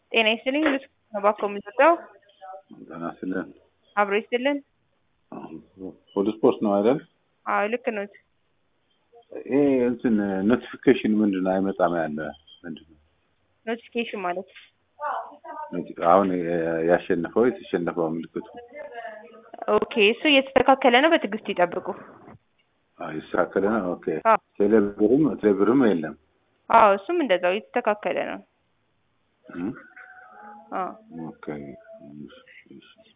ጤና ይስጥልኝ ልስ ባኮ የምንሰጠው ጤና ይስጥልን። አብሮ ይስጥልን። ወደ ስፖርት ነው አይደል? አዎ ልክ ኖት። ይሄ እንትን ኖቲፊኬሽን ምንድን ነው አይመጣም ያለ ምንድን ነው? ኖቲፊኬሽን ማለት ኖቲ- አሁን ያሸነፈው የተሸነፈው ምልክቱ ኦኬ፣ እሱ እየተስተካከለ ነው። በትዕግስት ይጠብቁ። አዎ፣ የተስተካከለ ነው። ኦኬ አዎ ቴሌብርም ቴሌብርም የለም። አዎ፣ እሱም እንደዛው የተስተካከለ ነው። እም? አዎ ኦኬ እሺ፣ እሺ።